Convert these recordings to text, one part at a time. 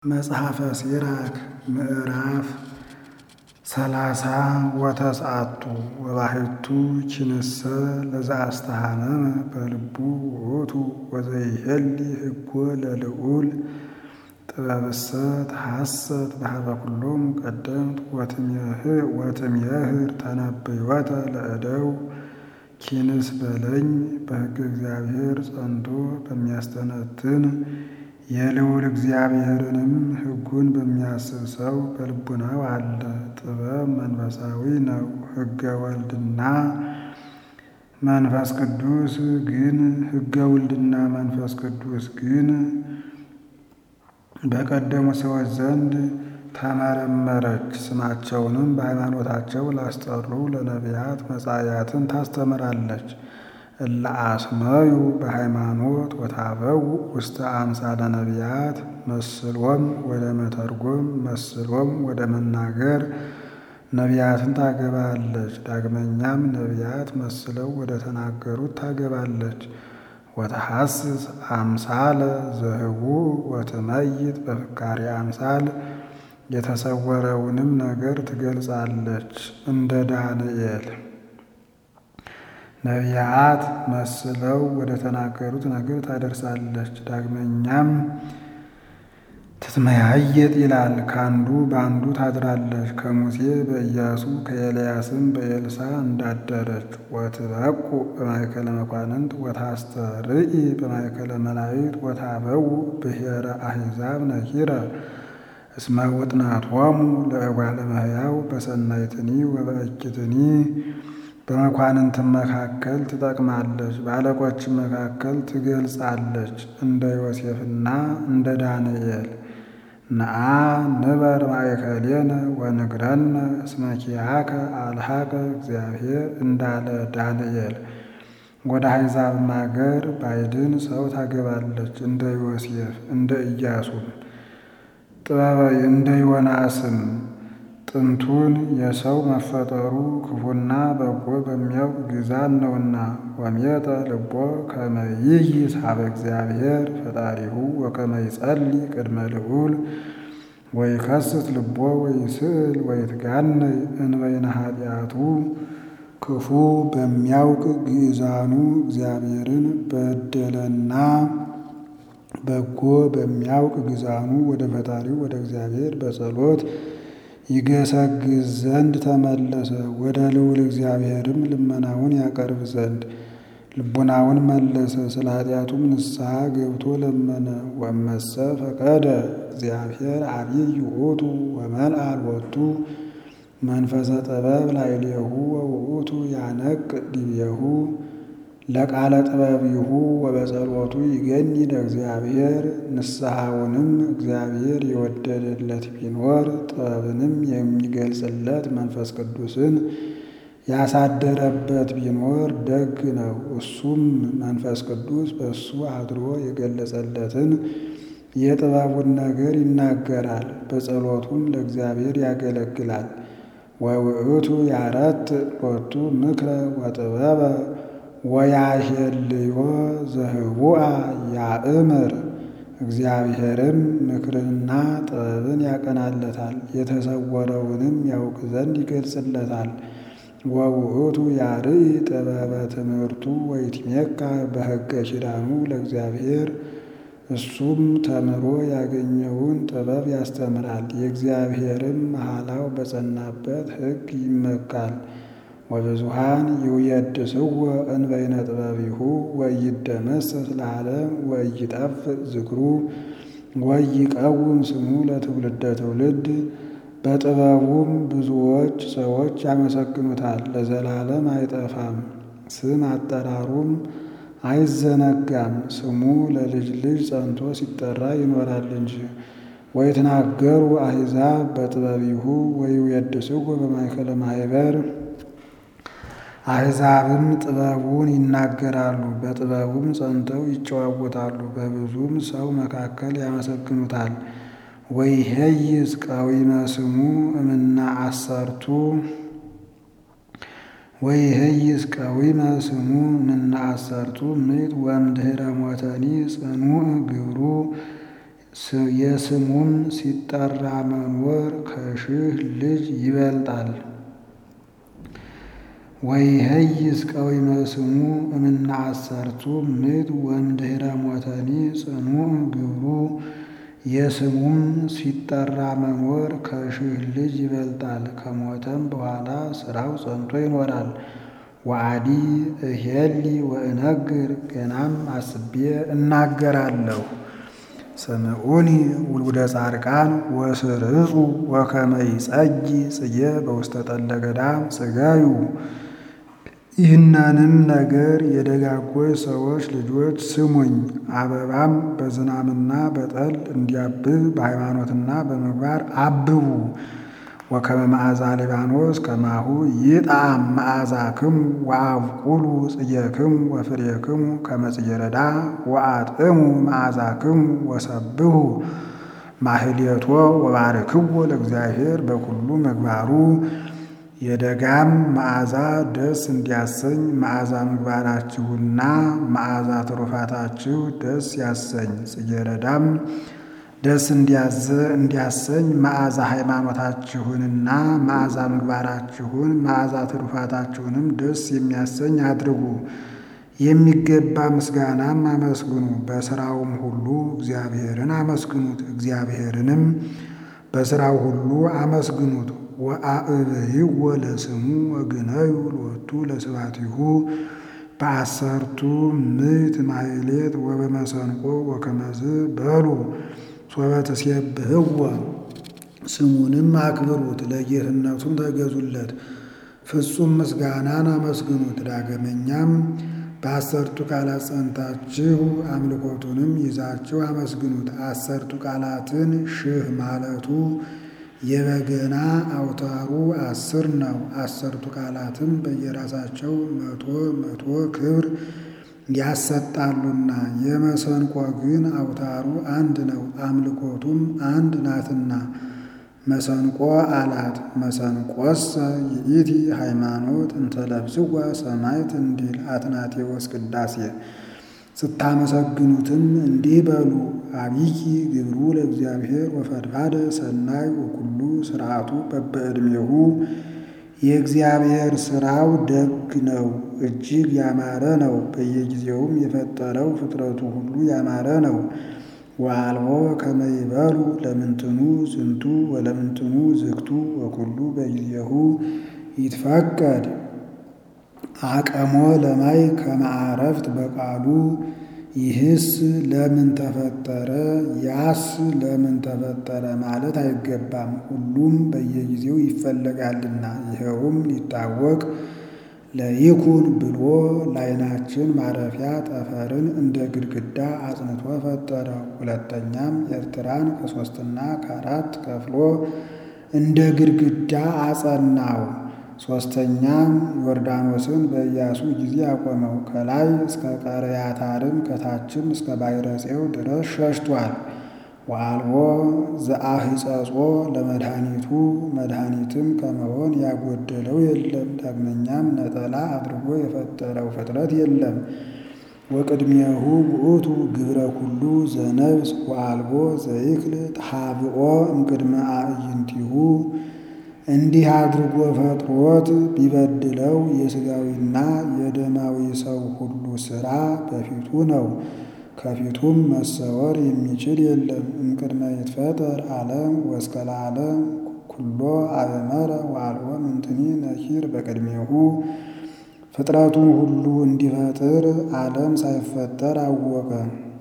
መጽሐፈ ሲራክ ምዕራፍ ሰላሳ ወተስዓቱ ወባሕቱ ኪንሰ ለዘአስተሃመመ በልቡ ውእቱ ወዘይሄሊ ሕጎ ለልዑል ጥበብሰ ተሐሰት በኀበ ኩሎሙ ቀደምት ወትሜህር ተነብዮተ ለእደው ኪንስ በለኝ በሕገ እግዚአብሔር ጸንቶ በሚያስተነትን የልዑል እግዚአብሔርንም ሕጉን በሚያስብ ሰው በልቡናው አለ። ጥበብ መንፈሳዊ ነው። ሕገ ወልድና መንፈስ ቅዱስ ግን ሕገ ውልድና መንፈስ ቅዱስ ግን በቀደሙ ሰዎች ዘንድ ተመረመረች። ስማቸውንም በሃይማኖታቸው ላስጠሩ ለነቢያት መጻእያትን ታስተምራለች። እለ አስመዩ በሃይማኖት ወታበው ውስተ አምሳለ ነቢያት መስሎም ወደ መተርጎም መስሎም ወደ መናገር ነቢያትን ታገባለች። ዳግመኛም ነቢያት መስለው ወደ ተናገሩት ታገባለች። ወተሐስስ አምሳለ ዘህቡዕ ወትመይጥ በፍካሬ አምሳል የተሰወረውንም ነገር ትገልጻለች እንደ ዳንኤል። ነቢያት መስለው ወደ ተናገሩት ነገር ታደርሳለች። ዳግመኛም ትትመያየጥ ይላል፣ ከአንዱ በአንዱ ታድራለች። ከሙሴ በኢያሱ ከኤልያስም በኤልሳ እንዳደረች። ወትበቁ በማእከለ መኳንንት ወታስተርኢ በማእከለ መላእክት ወታበው ብሔረ አሕዛብ ነኪረ እስመ ውጥናቶሙ ለእጓለ እመሕያው በሰናይትኒ ወበእኪትኒ በመኳንንትም መካከል ትጠቅማለች፣ በአለቆችም መካከል ትገልጻለች። እንደ ዮሴፍና እንደ ዳንኤል ነአ ንበር ማእከሌነ ወንግረነ እስመ ኪያከ አልሃከ እግዚአብሔር እንዳለ ዳንኤል። ወደ አሕዛብም አገር ባዕድን ሰው ታገባለች። እንደ ዮሴፍ እንደ ኢያሱም ጥበበ እንደ ዮናስም ጥንቱን የሰው መፈጠሩ ክፉና በጎ በሚያውቅ ግዛት ነውና። ወሜጠ ልቦ ከመ ይይዝ ኀበ እግዚአብሔር ፈጣሪሁ ወከመ ይጸልይ ቅድመ ልዑል ወይከስት ልቦ ወይስእል ወይትጋነይ እንበይነ ኃጢአቱ ክፉ በሚያውቅ ግእዛኑ እግዚአብሔርን በደለና በጎ በሚያውቅ ግዛኑ ወደ ፈጣሪው ወደ እግዚአብሔር በጸሎት ይገሰግዝ ዘንድ ተመለሰ። ወደ ልዑል እግዚአብሔርም ልመናውን ያቀርብ ዘንድ ልቡናውን መለሰ። ስለ ኃጢአቱም ንስሐ ገብቶ ለመነ። ወመሰ ፈቀደ እግዚአብሔር አብይ ውእቱ ወመልአ ሎቱ መንፈሰ ጥበብ ላዕሌሁ ወውእቱ ያነቅ ዲቤሁ ለቃለ ጥበቢሁ ወበጸሎቱ ይገኒ ለእግዚአብሔር። ንስሐውንም እግዚአብሔር የወደደለት ቢኖር ጥበብንም የሚገልጽለት መንፈስ ቅዱስን ያሳደረበት ቢኖር ደግ ነው። እሱም መንፈስ ቅዱስ በእሱ አድሮ የገለጸለትን የጥበቡን ነገር ይናገራል። በጸሎቱም ለእግዚአብሔር ያገለግላል። ወውእቱ ያረት ሎቱ ምክረ ወጥበበ ወያሄልዮ ዘህቡአ ያእምር እግዚአብሔርም ምክርንና ጥበብን ያቀናለታል፣ የተሰወረውንም ያውቅ ዘንድ ይገልጽለታል። ወውእቱ ያርኢ ጥበበ ትምህርቱ ወይትሜካ በሕገ ኪዳኑ ለእግዚአብሔር እሱም ተምሮ ያገኘውን ጥበብ ያስተምራል። የእግዚአብሔርም መሐላው በጸናበት ሕግ ይመካል። ወብዙሃን ይውየድስዎ እንበይነ ጥበቢሁ ወይደመሰስ ለዓለም ወይጠፍእ ዝክሩ ወይቀውም ስሙ ለትውልደ ትውልድ። በጥበቡም ብዙዎች ሰዎች ያመሰግኑታል፣ ለዘላለም አይጠፋም። ስም አጠራሩም አይዘነጋም። ስሙ ለልጅ ልጅ ጸንቶ ሲጠራ ይኖራል እንጂ። ወይትናገሩ አሕዛብ በጥበቢሁ ወይውየድስዎ በማእከለ ማኅበር አሕዛብም ጥበቡን ይናገራሉ፣ በጥበቡም ጸንተው ይጨዋወታሉ። በብዙም ሰው መካከል ያመሰግኑታል። ወይሄይስ ቀዊመ ስሙ እምና አሰርቱ ወይሄይስ ቀዊመ ስሙ እምና አሰርቱ ምዕት ወእምድኅረ ሞተኒ ጽኑዕ ግብሩ የስሙም ሲጠራ መኖር ከሺህ ልጅ ይበልጣል። ወይሄይስ ቀዊመ ስሙ እምነ አሰርቱ ምዕት ወእምድኅረ ሞተኒ ጽኑዕ ግብሩ የስሙም ሲጠራ መኖር ከሺህ ልጅ ይበልጣል። ከሞተም በኋላ ሥራው ጸንቶ ይኖራል። ወአዲ እሄሊ ወእነግር ገናም አስቤ እናገራለሁ። ስምዑኒ ውሉደ ጻድቃን ወስርጹ ወከመ ይጸጊ ጽጌ በውስተ ጠለ ገዳም ጽገዩ። ይህንንም ነገር የደጋጎች ሰዎች ልጆች ስሙኝ። አበባም በዝናምና በጠል እንዲያብብ በሃይማኖትና በምግባር አብቡ። ወከመ መዓዛ ሊባኖስ ከማሁ ይጣዕም መዓዛክሙ ወአብቁሉ ጽጌክሙ ወፍሬክሙ ከመ ጽጌረዳ ወአጥዕሙ መዓዛክሙ ወሰብሑ ማህሌቶ ወባርክዎ ለእግዚአብሔር በኩሉ ምግባሩ። የደጋም መዓዛ ደስ እንዲያሰኝ መዓዛ ምግባራችሁና መዓዛ ትሩፋታችሁ ደስ ያሰኝ። ጽጌረዳም ደስ እንዲያሰኝ መዓዛ ሃይማኖታችሁንና መዓዛ ምግባራችሁን መዓዛ ትሩፋታችሁንም ደስ የሚያሰኝ አድርጉ። የሚገባ ምስጋናም አመስግኑ። በሥራውም ሁሉ እግዚአብሔርን አመስግኑት። እግዚአብሔርንም በሥራው ሁሉ አመስግኑት። ወአዕብይዎ ለስሙ ወግነዩ ሎቱ ለስብሐቲሁ በአሰርቱ ምዕት ማሕሌት ወበመሰንቆ ወከመዝ በሉ ሶበ ትሴብሕዎ ስሙንም አክብሩት፣ ለጌትነቱም ተገዙለት። ፍጹም ምስጋናን አመስግኑት። ዳግመኛም በአሰርቱ ቃላት ጸንታችሁ አምልኮቱንም ይዛችሁ አመስግኑት። አሰርቱ ቃላትን ሺህ ማለቱ የበገና አውታሩ አስር ነው። አሰርቱ ቃላትም በየራሳቸው መቶ መቶ ክብር ያሰጣሉና የመሰንቆ ግን አውታሩ አንድ ነው፣ አምልኮቱም አንድ ናትና። መሰንቆ አላት። መሰንቆሰ ይእቲ ሃይማኖት እንተለብስዋ ሰማዕት እንዲል አትናቴዎስ ቅዳሴ። ስታመሰግኑትም እንዲህ በሉ አብይ ግብሩ ለእግዚአብሔር ወፈድፋደ ሰናይ ወኩሉ ስርዓቱ በበዕድሜሁ የእግዚአብሔር ሥራው ደግ ነው፣ እጅግ ያማረ ነው። በየጊዜውም የፈጠረው ፍጥረቱ ሁሉ ያማረ ነው። ወአልቦ ከመ ይበሉ ለምንትኑ ዝንቱ ወለምንትኑ ዝግቱ ወኩሉ በጊዜሁ ይትፈቀድ አቀሞ ለማይ ከመዓረፍት በቃሉ ይህስ ለምን ተፈጠረ ያስ ለምን ተፈጠረ ማለት አይገባም። ሁሉም በየጊዜው ይፈለጋልና ይኸውም ሊታወቅ ለይኩን ብሎ ለዓይናችን ማረፊያ ጠፈርን እንደ ግድግዳ አጽንቶ ፈጠረ። ሁለተኛም ኤርትራን ከሦስትና ከአራት ከፍሎ እንደ ግድግዳ አጸናው። ሦስተኛም ዮርዳኖስን በኢያሱ ጊዜ አቆመው። ከላይ እስከ ቀረያታርም ከታችም እስከ ባሕረፄው ድረስ ሸሽቷል። ወአልቦ ዘአህጸጾ ለመድኃኒቱ መድኃኒትም ከመሆን ያጎደለው የለም። ዳግመኛም ነጠላ አድርጎ የፈጠረው ፍጥረት የለም። ወቅድሜሁ ውእቱ ግብረ ኩሉ ዘነብስ ወአልቦ ዘይክል ተሃብኦ እምቅድመ አዕይንቲሁ እንዲህ አድርጎ ፈጥሮት ቢበድለው የሥጋዊና የደማዊ ሰው ሁሉ ሥራ በፊቱ ነው። ከፊቱም መሰወር የሚችል የለም። እምቅድመ ይትፈጠር ዓለም ወእስከ ለዓለም ኩሎ አበመረ ወአልቦ ምንትኒ ነኪር በቅድሜሁ ፍጥረቱን ሁሉ እንዲፈጥር ዓለም ሳይፈጠር አወቀ።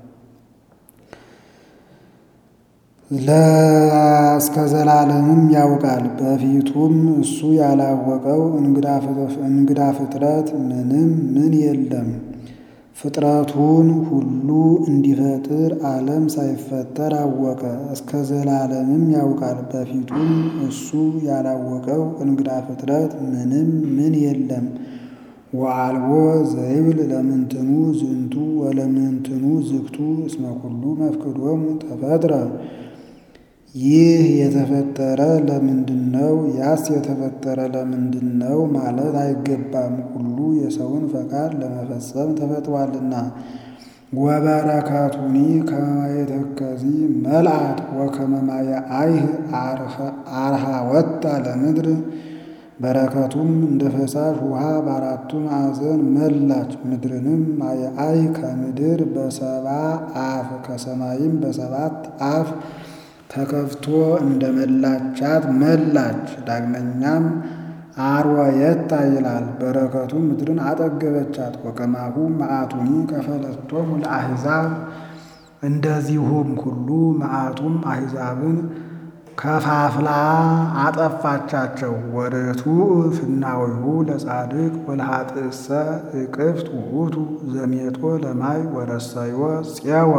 ለእስከ ዘላለምም ያውቃል። በፊቱም እሱ ያላወቀው እንግዳ ፍጥረት ምንም ምን የለም። ፍጥረቱን ሁሉ እንዲፈጥር ዓለም ሳይፈጠር አወቀ። እስከ ዘላለምም ያውቃል። በፊቱም እሱ ያላወቀው እንግዳ ፍጥረት ምንም ምን የለም። ወአልቦ ዘይብል ለምንትኑ ዝንቱ ወለምንትኑ ዝግቱ እስመ ኩሉ መፍቅዶሙ ተፈጥረ ይህ የተፈጠረ ለምንድን ነው? ያስ የተፈጠረ ለምንድን ነው ማለት አይገባም። ሁሉ የሰውን ፈቃድ ለመፈጸም ተፈጥሯልና። ወበረከቱኒ ከመ ማየ ተከዚ መልአት ወከመ ማየ አይህ አርሃ ወጣ ለምድር በረከቱም እንደ ፈሳሽ ውሃ በአራቱ ማዕዘን መላች። ምድርንም ማየ አይህ ከምድር በሰባ አፍ ከሰማይም በሰባት አፍ ተከፍቶ እንደ መላቻት መላች። ዳግመኛም አርወየታ ይላል በረከቱ ምድርን አጠገበቻት። ወከማሁ መዓቱኒ ከፈለቶሙ ለአሕዛብ እንደዚሁም ሁሉ መዓቱም አሕዛብን ከፋፍላ አጠፋቻቸው። ወርቱዕ ፍናዊሁ ለጻድቅ ወለኃጥእሰ እቅፍት ውእቱ ዘሜጦ ለማይ ወረሰዮ ፄወ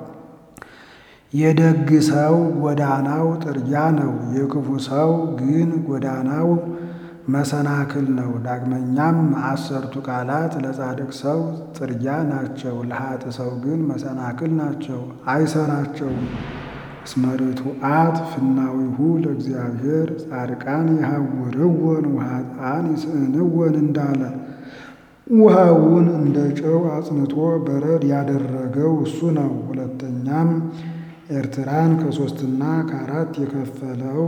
የደግ ሰው ጎዳናው ጥርጊያ ነው፣ የክፉ ሰው ግን ጎዳናው መሰናክል ነው። ዳግመኛም አሰርቱ ቃላት ለጻድቅ ሰው ጥርጊያ ናቸው፣ ለኃጥእ ሰው ግን መሰናክል ናቸው፣ አይሰራቸውም። እስመ ርቱዓት ፍናዊሁ ለእግዚአብሔር ጻድቃን ይሃውርወን ወኃጥአን ይስእንወን እንዳለ ውሃውን እንደ ጨው አጽንቶ በረድ ያደረገው እሱ ነው። ሁለተኛም ኤርትራን ከሶስትና ከአራት የከፈለው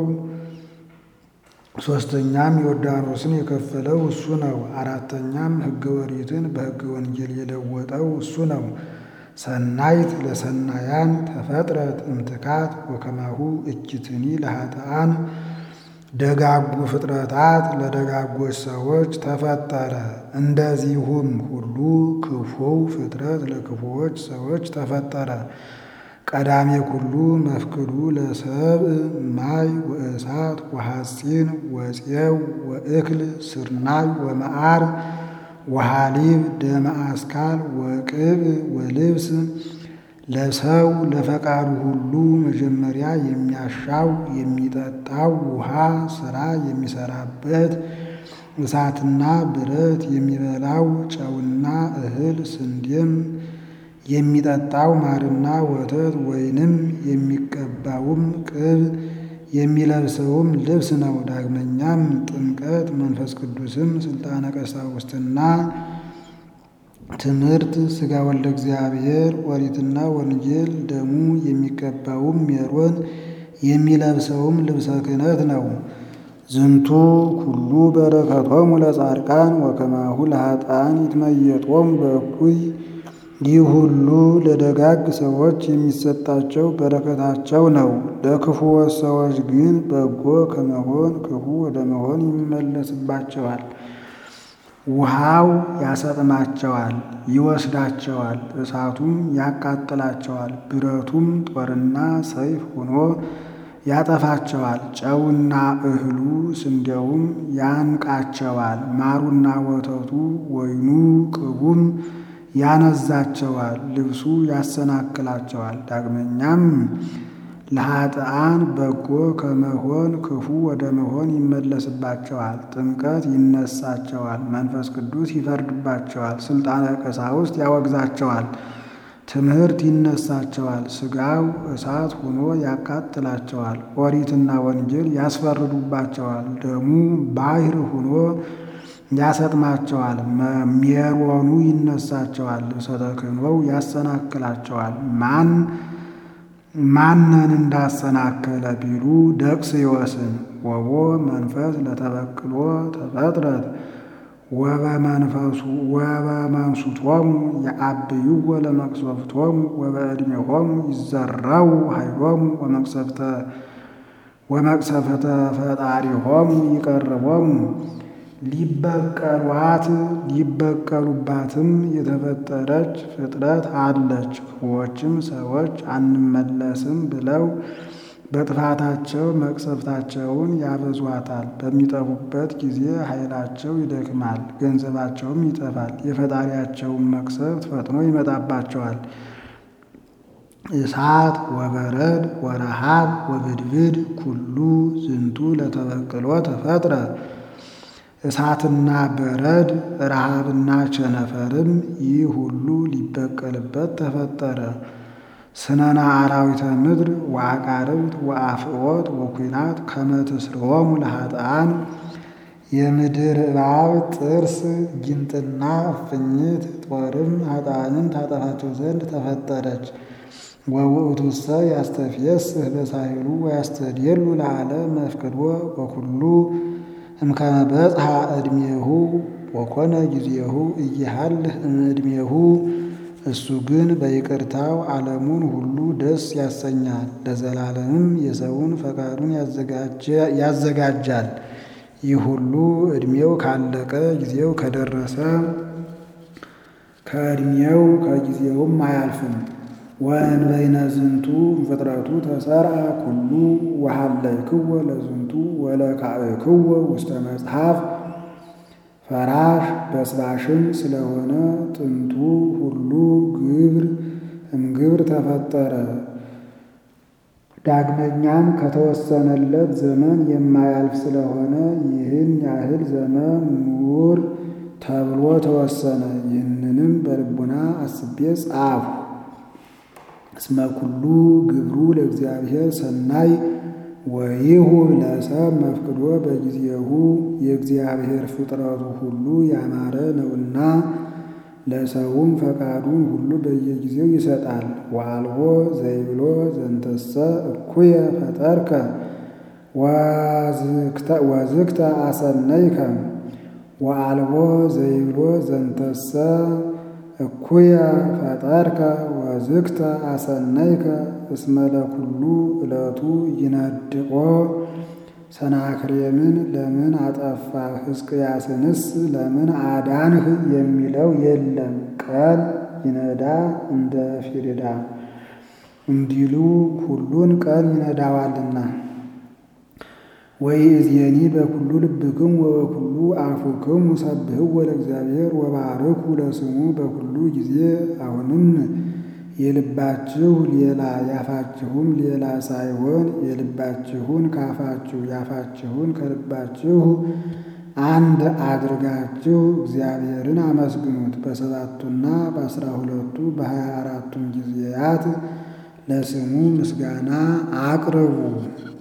ሶስተኛም ዮርዳኖስን የከፈለው እሱ ነው። አራተኛም ሕገ ኦሪትን በሕገ ወንጌል የለወጠው እሱ ነው። ሰናይት ለሰናያን ተፈጥረት እምትካት ወከማሁ እኪትኒ ለኃጥአን ደጋጉ ፍጥረታት ለደጋጎች ሰዎች ተፈጠረ። እንደዚሁም ሁሉ ክፉው ፍጥረት ለክፉዎች ሰዎች ተፈጠረ። ቀዳሜ ኩሉ መፍቅዱ ለሰብእ ማይ ወእሳት ወሐፂን ወፄው ወእክል ስርናይ ወመዓር ወሃሊብ ደመ አስካል ወቅብ ወልብስ ለሰው ለፈቃዱ ሁሉ መጀመሪያ የሚያሻው የሚጠጣው ውሃ ስራ የሚሰራበት እሳትና ብረት የሚበላው ጨውና እህል ስንዴም የሚጠጣው ማርና ወተት ወይንም የሚቀባውም ቅብ የሚለብሰውም ልብስ ነው። ዳግመኛም ጥምቀት መንፈስ ቅዱስም ስልጣነ ቀሳውስትና ትምህርት ሥጋ ወልደ እግዚአብሔር ኦሪትና ወንጌል ደሙ የሚቀባውም ሜሮን የሚለብሰውም ልብሰ ክህነት ነው። ዝንቱ ኩሉ በረከቶሙ ለጻድቃን ወከማሁ ለኃጥአን ይትመየጦሙ በእኩይ ይህ ሁሉ ለደጋግ ሰዎች የሚሰጣቸው በረከታቸው ነው። ለክፉዎች ሰዎች ግን በጎ ከመሆን ክፉ ወደ መሆን ይመለስባቸዋል። ውሃው ያሰጥማቸዋል፣ ይወስዳቸዋል፣ እሳቱም ያቃጥላቸዋል፣ ብረቱም ጦርና ሰይፍ ሆኖ ያጠፋቸዋል። ጨውና እህሉ ስንዴውም ያንቃቸዋል፣ ማሩና ወተቱ ወይኑ ቅቡም ያነዛቸዋል፣ ልብሱ ያሰናክላቸዋል። ዳግመኛም ለኃጥአን በጎ ከመሆን ክፉ ወደ መሆን ይመለስባቸዋል። ጥምቀት ይነሳቸዋል፣ መንፈስ ቅዱስ ይፈርድባቸዋል፣ ስልጣነ ቀሳውስት ያወግዛቸዋል፣ ትምህርት ይነሳቸዋል፣ ሥጋው እሳት ሆኖ ያቃጥላቸዋል፣ ኦሪትና ወንጌል ያስፈርዱባቸዋል፣ ደሙ ባሕር ሆኖ ያሰጥማቸዋል፣ ሜሮኑ ይነሳቸዋል፣ ልብሰ ተክህኖው ያሰናክላቸዋል። ማን ማንን እንዳሰናከለ ቢሉ ደቅስዮስን ወቦ መንፈስ ለተበቅሎ ተፈጥረት ወበመንሱቶሙ የአብይዎ ለመቅሰፍቶሙ ወበዕድሜሆሙ ይዘራው ኃይሎሙ ወመቅሰፍተ ፈጣሪሆሙ ይቀርቦሙ ሊበቀሏት ሊበቀሉባትም የተፈጠረች ፍጥረት አለች። ክፉዎችም ሰዎች አንመለስም ብለው በጥፋታቸው መቅሰፍታቸውን ያበዟታል። በሚጠፉበት ጊዜ ኃይላቸው ይደክማል፣ ገንዘባቸውም ይጠፋል። የፈጣሪያቸውን መቅሰፍት ፈጥኖ ይመጣባቸዋል። እሳት ወበረድ ወረሃብ ወብድብድ ኩሉ ዝንቱ ለተበቅሎ ተፈጥረ እሳትና በረድ ረሃብና ቸነፈርም ይህ ሁሉ ሊበቀልበት ተፈጠረ። ስነና አራዊተ ምድር ወአቃርብት ወአፍዖት ወኩናት ከመ ትስርዎሙ ለኃጥአን የምድር እባብ ጥርስ፣ ጊንጥና እፍኝት ጦርም ኃጥአንን ታጠፋቸው ዘንድ ተፈጠረች። ወውእቱሰ ያስተፍየስህ በሳህሉ ወያስተድየሉ ለዓለም መፍቅዶ ወኩሉ እምከመ በጽሐ ዕድሜሁ ወኮነ ጊዜሁ እይሃልህ እምዕድሜሁ። እሱ ግን በይቅርታው ዓለሙን ሁሉ ደስ ያሰኛል፣ ለዘላለምም የሰውን ፈቃዱን ያዘጋጃል። ይህ ሁሉ ዕድሜው ካለቀ ጊዜው ከደረሰ ከዕድሜው ከጊዜውም አያልፍም። ወእንበይነ ዝንቱ ፍጥረቱ ተሰርዐ ኩሉ ወሀለይክዎ ለዝንቱ ወለካዕክዎ ውስተ መጽሐፍ ፈራሽ በስባሽም ስለሆነ ጥንቱ ሁሉ ግብር እምግብር ተፈጠረ። ዳግመኛም ከተወሰነለት ዘመን የማያልፍ ስለሆነ ይህን ያህል ዘመን ኑር ተብሎ ተወሰነ። ይህንንም በልቡና አስቤ ጻፉ። እስመ ኩሉ ግብሩ ለእግዚአብሔር ሰናይ ወይሁብ ለሰብ መፍቅዶ በጊዜሁ የእግዚአብሔር ፍጥረቱ ሁሉ ያማረ ነውና ለሰውም ፈቃዱን ሁሉ በየጊዜው ይሰጣል። ወአልቦ ዘይብሎ ዘንተሰ እኩየ ፈጠርከ ወዝክተ አሰነይከ ወአልቦ ዘይብሎ ዘንተሰ እኩየ ፈጠርከ ወዝክተ አሰነይከ እስመ ለኩሉ ዕለቱ ይነድቆ ሰናክሬምን ለምን አጠፋህ ሕዝቅያስንስ ለምን አዳንህ የሚለው የለም። ቀን ይነዳ እንደ ፊሪዳ እንዲሉ ሁሉን ቀን ይነዳዋልና። ወይእዜኒ በኩሉ ልብክሙ ወበኩሉ አፉክሙ ሰብህዎ ለእግዚአብሔር ወባርኩ ለስሙ በኩሉ ጊዜ። አሁንም የልባችሁ ሌላ ያፋችሁም ሌላ ሳይሆን የልባችሁን ካፋችሁ ያፋችሁን ከልባችሁ አንድ አድርጋችሁ እግዚአብሔርን አመስግኑት። በሰባቱና በአስራ ሁለቱ በሀያ አራቱም ጊዜያት ለስሙ ምስጋና አቅርቡ።